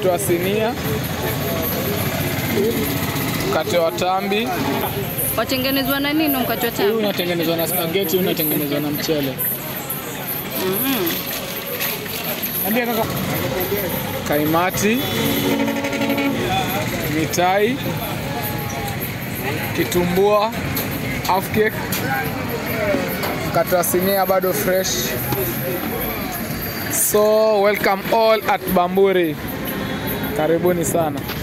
mkate wa sinia, mkate wa tambi. Watengenezwa na nini mkate wa Huu tambi? unatengenezwa na spaghetti, huu unatengenezwa na mchele. Kaimati, mitai, kitumbua, half cake, mkate wa sinia bado fresh. So welcome all at Bamburi, karibuni sana.